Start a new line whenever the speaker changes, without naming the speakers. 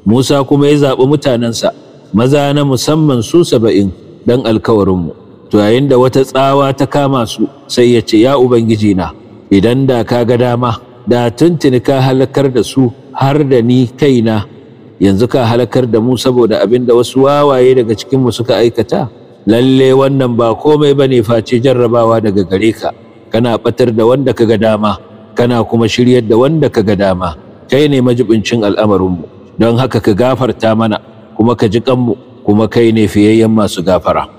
Musa kuma ya zaɓi mutanensa maza na musamman su saba'in dan alkawarinmu to yayin da wata tsawa ta kama su sai ya ce ya ubangiji na idan da ka ga dama da tuntuni ka halakar da su har da ni kaina yanzu ka halakar da mu saboda abin da wasu wawaye daga cikinmu suka aikata lalle wannan ba komai bane face jarrabawa daga gare ka kana batar da wanda ka ga dama kana kuma shiryar da wanda ka ga dama kai ne majibincin al'amarinmu don haka ka gafarta mana kuma ka ji kanmu kuma kai ne fiyayyen masu gafara